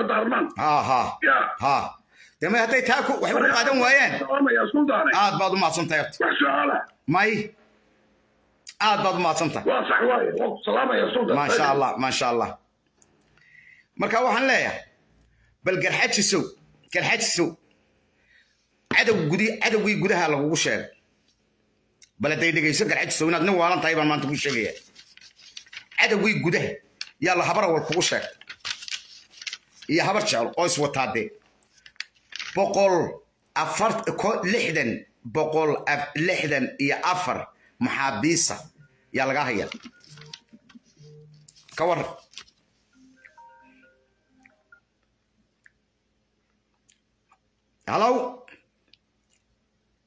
dardaarmaan ha ha ya ha dee may hadday taa ku waxay ku qaadan waayeen salaamaya suldaane aad baad u mahadsantahay horta wax su-aala may aad baad u mahadsantahay waa sax waaye waa ku salaamaya suldan maasha allah maasha allah marka waxaan leeyahay bal garxajisow garxajisow cadow gudi cadowgii gudaha lagugu sheegay bal hadday dhegayso garxajisow inaad nin waalan tahay baan maanta kuu sheegaya cadowgii gudaha yaa la habar awal kugu sheegay iyo habar jecel oo iswataadee boqol afar ko- lixdan boqol af- lixdan iyo afar maxaabiisa yaa lagaa haya ka waran halow